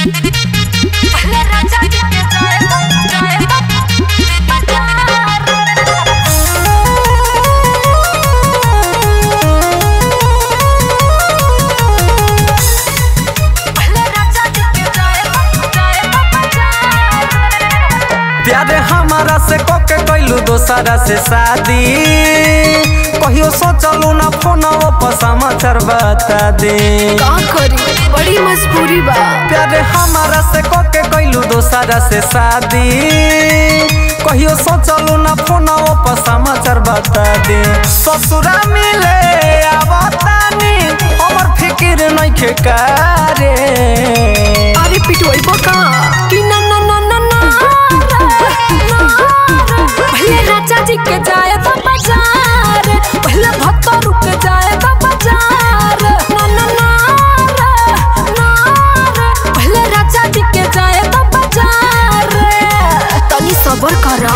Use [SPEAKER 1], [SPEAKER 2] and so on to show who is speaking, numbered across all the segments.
[SPEAKER 1] प्यारे हमारा से कोके कैलू दोसरा से शादी कहियो सोचलू ना फोन पर समाचार बता दे
[SPEAKER 2] का करी बड़ी मजबूरी बा
[SPEAKER 1] प्यारे हमारा से कोके कैलू दोसरा से शादी कहियो सोचलू ना फोन पर समाचार बता दे ससुरा मिले आवतानी हमर फिकिर नइखे कारे
[SPEAKER 2] अरे पिटवाई बका कि ना ना ना ना ना पहले राजा जी के जाए तो बाजार पहले भत्ता रुक जाए तो बाजार ना ना ना ना पहले राजा जी के जाए तो बाजार तनी सबर करा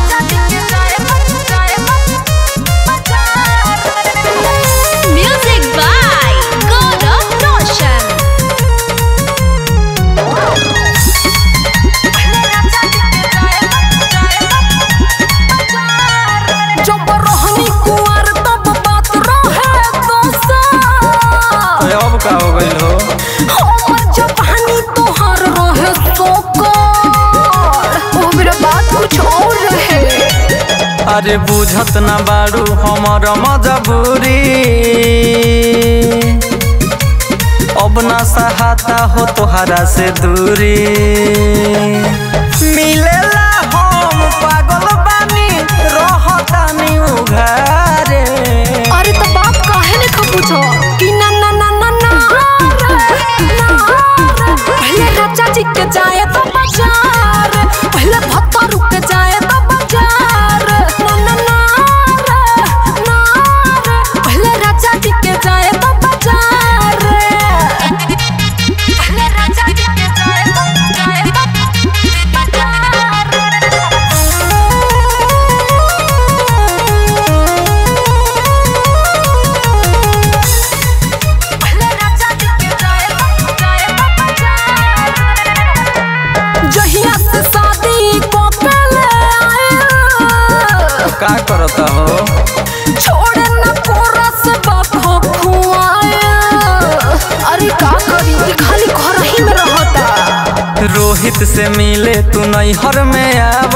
[SPEAKER 3] Music by Gaurav Roshan.
[SPEAKER 2] जब रहनी कुंवर तब बात रहे दोसर
[SPEAKER 1] अब का हो गइल हो
[SPEAKER 2] हमर जवानी तोहर रहे सोकर ओ मेरा बात कुछ और रहे
[SPEAKER 1] अरे बुझत ना बारू हमर मजबूरी अब ना सहाता हो तोहरा से दूरी मिलेला हम पागल बानी रहतानी उघारे
[SPEAKER 2] अरे तो बाप काहे ने खपूछो कि ना ना ना ना ना रे, ना रे। पहले राजा जी के जाए तो बाजार पहले भत्ता रुक जाए तो बाजार ना ना ना रे, ना रे। पहले राजा जी के जाए तो बाजार पहले राजा जी के जाए तो जाए तो जहिया से शादी को पहले आए
[SPEAKER 1] का करता हो
[SPEAKER 2] छोड़े न कोरा से बाप हो खुआए अरे का करी ई खाली घर ही में रहता
[SPEAKER 1] रोहित से मिले तू नैहर में आव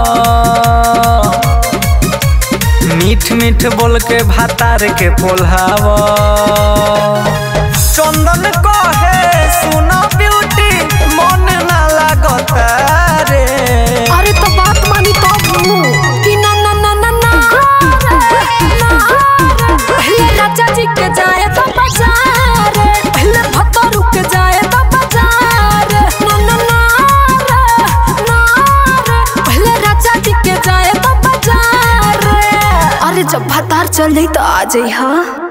[SPEAKER 1] मीठ मीठ बोल के भातार के पोल्हाव चंदन कहे सुनो ब्यूटी मन ना लागता रे
[SPEAKER 2] अरे तो बात मानी तब नु कि ना ना ना ना ना रे, ना रे। पहले राजा जी के जाए तो बाजार पहले भत्ता रुक जाए तो बाजार ना ना ना रे, ना रे। पहले राजा जी के जाए तो बाजार अरे जब भतार चल जाई तो आ जाई हाँ